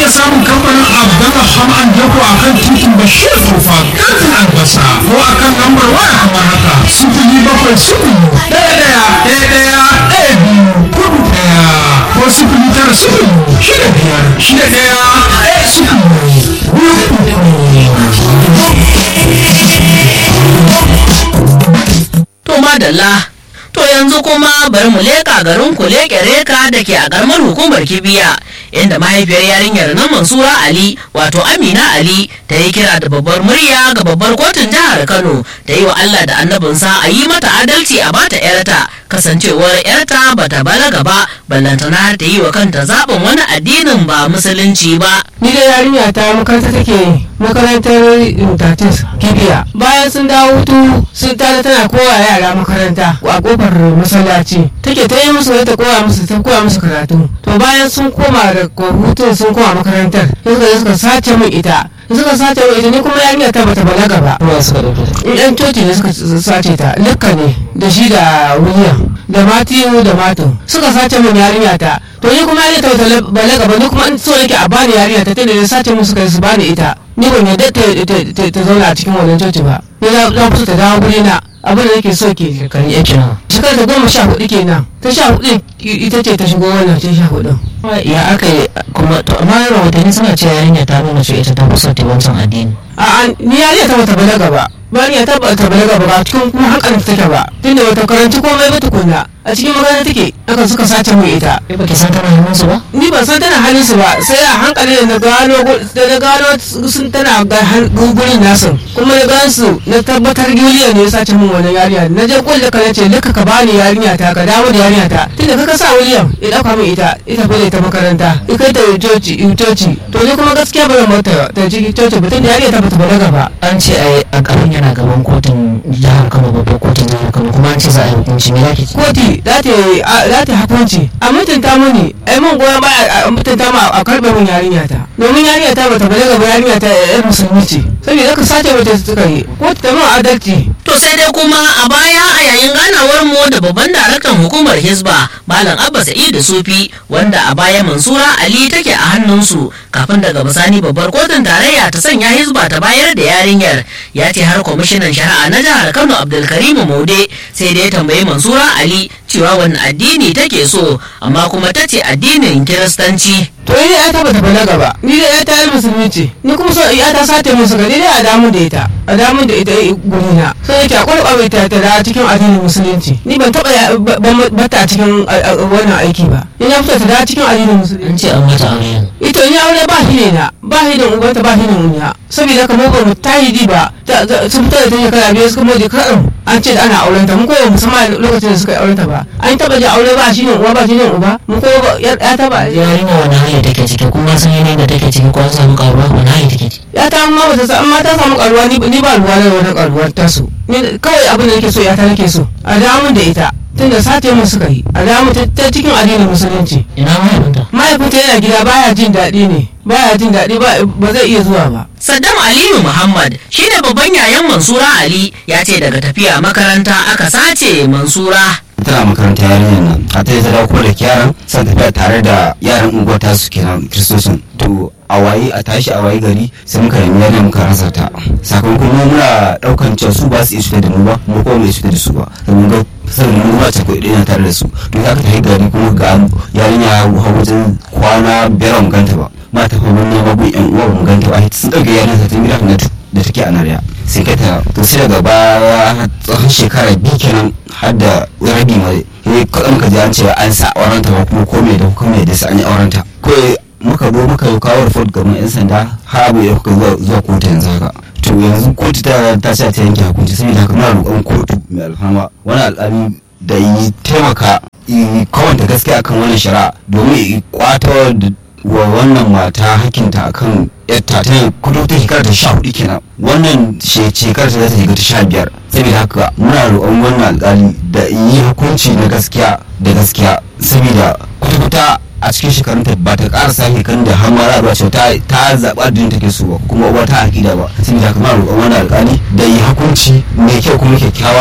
iya samun kamfanin Abdallah Ham'an Dako a kan titin Bashir Kofa kantin albasa ko a kan lambar waya kamar haka sifili bakwai sifili ɗaya ɗaya ɗaya ɗaya ɗaya biyu kudu ɗaya ko sifili tara sifili shida biyar shida ɗaya ɗaya sifili biyu To madalla, to yanzu kuma bari mu leƙa garin kuleke reka da ke a ƙaramar hukumar kibiya inda mahaifiyar yarinyar nan Mansura Ali wato Amina Ali ta yi kira da babbar murya ga babbar kotun jihar Kano ta yi wa Allah da annabinsa a yi mata adalci a bata yarta kasancewar yarta bata balaga ba ballantana har ta yi wa kanta zaɓin wani addinin ba musulunci ba. ni da yarinya ta makaranta take makarantar tatis kibiya bayan sun dawo hutu sun tada tana kowa yara makaranta a kofar masallaci take ta yi musu wai ta koya musu ta koya musu karatu to bayan sun koma da hutun sun koma makarantar sai suka je suka sace min ita da suka sace min ita ni kuma yarinya ta bata balaga ba yan coci ne suka sace ta likka ne da shi da william da matiyu da mato suka sace min yarinya ta to ni kuma yarinya ta bata balaga ba ni kuma in so nake a bani yarinya ta tunda da sace min suka su bani ita ni ban yadda ta zauna a cikin wannan coci ba ni na fi ta dawo guri na abin da nake so ke Shekaru ya kenan. shekara ta goma sha hudu kenan ta sha hudu ita ce ta shigo wannan ta sha hudu Ya aka yi kuma to amma rahotanni suna cewa yarinya ta nuna cewa ita ta fi son ta wancan addini. a ni yarinya ta bata balaga ba bariya ta bata balaga ba ba cikin kuma hankalin ta take ba tunda bata karanci komai ba tukunna a cikin makaranta take aka suka sace mu ita Kai baki san tana hannun su ba? ni ban san tana halin su ba sai a hankali da na gano gu- da na gano sun tana ga han- gu- gurin nasu kuma na gan su na tabbatar Juliya ne ya sace min wannan yarinya na je kulle ka nace duka ka bani yarinya ta ka dawo da yarinya ta tunda kaka sa William ya dauka min ita ita fa ta makaranta ya kai ta coci coci to ni kuma gaskiya ba zan mata ta ciki coci ba tunda yarinya ta bata balaga ba An ce ai a garin yana gaban kotun jihar Kano babbar kotun jihar Kano kuma an ce za a yi hukunci me zaki ce? koti za ta yi a- za ta yi hukunci a mutunta muni ai mun goyon baya a mutunta ma a karbe mun yarinya ta domin yarinya ta bata balaga ba yarinya ta yar musulmi ce saboda ka sace mata suka yi kotu ta mun adalci To sai dai kuma a baya a yayin ganawar mu da babban daraktan hukumar Hisba Malam Abba Sa'idu Sufi wanda a baya Mansura Ali take a hannunsu kafin daga bisani babbar kotun tarayya ta sanya Hisba ta bayar da yarinyar ya ce har kwamishinan shari'a na jihar Kano Abdulkarim Maude sai dai ya tambayi Mansura Ali cewa wani addini take so amma kuma ta ce addinin Kiristanci. to ni ya ta bata balaga ba ni da ya ta yar musulmi ce ni kuma so ya ta sace min suka ni dai a damu da ita a damu da ita gurina sai yake a kwarkwabe ta ta da cikin addinin musulunci ni ban taba ya- ba- ba- bata cikin a- a- wannan aiki ba ni na fita ta da cikin addinin musulunci An ce an mata aure ito ni aure ba shi ne na ba shi da ubanta ba shi da unya saboda kamar ba mu tahidi ba ta- ta- sun fito da ta shekara biyar suka modi kaɗan an ce da ana auren ta mu kowa musamman lokacin da suka yi auren ta ba an taba ji aure ba shi ne uwa ba shi ne uba mu kowa ba ya ya taba yarinya wani hali take ciki kuma sun yanayin da take ciki ko an samu karuwa wani hali take ciki. ya ta ma bata sa amma ta samu karuwa ni ni ba ruwa da wani karuwar tasu ni kawai abin da nake so ya ta nake so a damun da ita tunda sace mu suka yi a damu ta ta cikin addinin musulunci Ina mahaifinta? mahaifinta yana gida baya jin daɗi ne baya jin daɗi ba ba zai iya zuwa ba Saddam Aliyu Muhammad shine babban yayan Mansura Ali ya ce daga tafiya makaranta aka sace Mansura. tana makaranta yarinyar nan a ta yi ta dawo kuma da yaran san tafiya tare da yaran unguwar tasu kenan kiristosin to a waye a tashi a waye gari sai muka nemi yarinyar muka rasa ta sakamakon mu muna daukan cewa su ba su iya cutar da mu ba mu kuma mai cutar da su ba domin ga sanin mu ba ta kuɗi ɗaya tare da su to za ka tafi gari kuma ga yarinya hau wajen kwana biyar ba mu ganta ba ma ta fa mun nema gun yan uwa ba mu ganta ba sun ɗauke yarinya ta tun gida ta da take a nariya sai kai ta to sai daga baya tsawon shekara biyu kenan har da rabi mai ne kaɗan ka ji an ce an sa auren ta ba kuma ko me da kuma me da sa an yi auren ta ko muka zo muka yi kawo report ga yan sanda har abu ya kuka zuwa zuwa kotu yanzu haka to yanzu kotu ta ta ce ta yanke hukunci saboda haka muna roƙon kotu mai alfama wani al'ami da yi taimaka yi kawanta gaskiya akan wannan shari'a domin ya kwato da wa wannan mata hakinta akan yatta ta kudu ta shekara ta sha hudu kenan wannan shekara ta za ta shiga ta sha biyar saboda haka muna roƙon wannan alƙali da yi hukunci na gaskiya da gaskiya saboda kwata-kwata a cikin shekarunta ba ta ƙara sake kan da har mara ba ce ta ta zaɓa addinin take so ba kuma uwa ta aƙida ba saboda haka muna roƙon wannan alƙali da yi hukunci mai kyau kuma kyakkyawa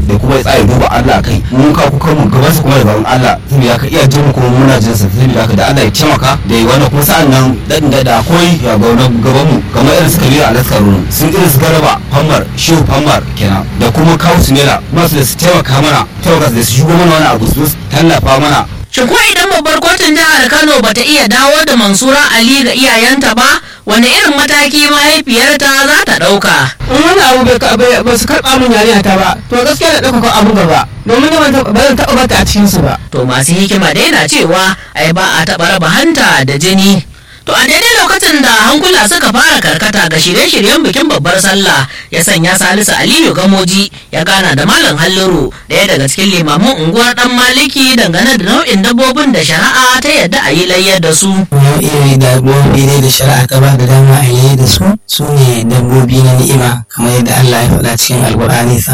da kuma ya tsaya duba Allah kai mun ka kuka mu gaban sa kuma da gaban Allah saboda ka iya jin mu kuma muna jin sa saboda ka da Allah ya taimaka da yi wannan kuma sa'an nan dan da da akwai ya gaban gaban mu kamar irin su Kabiru Alaskaru sun irin su Garba Hammar Shehu Hammar kenan da kuma Kawu Sunela masu da su taimaka mana taimaka da su shigo mana wani abu su tallafa mana Shin ko idan babbar kotun jihar Kano bata iya dawo da Mansura Ali ga iyayenta ba, wane irin mataki mahaifiyarta za ta ɗauka? in wani abu bai ka- bai- ba su karɓa min yarinya ta ba to gaskiya da ɗaukaka abu gaba domin ni ban taɓa- ba zan taɓa bata a cikin su ba To masu hikima dai na cewa ai ba a taɓa raba hanta da jini. To a daidai lokacin da hankula suka fara karkata ga shirye-shiryen bikin babbar sallah ya sanya Salisu Aliyu Gamoji ya gana da Malam Halliru ɗaya daga cikin limamin unguwar ɗan Maliki dangane da nau'in dabbobin da shari'a ta yadda a yi layyar da su. nau'in dabbobi dai da shari'a ta ba da dama a yi da su su ne dabbobi na ni'ima kamar yadda Allah ya faɗa cikin alkur'ani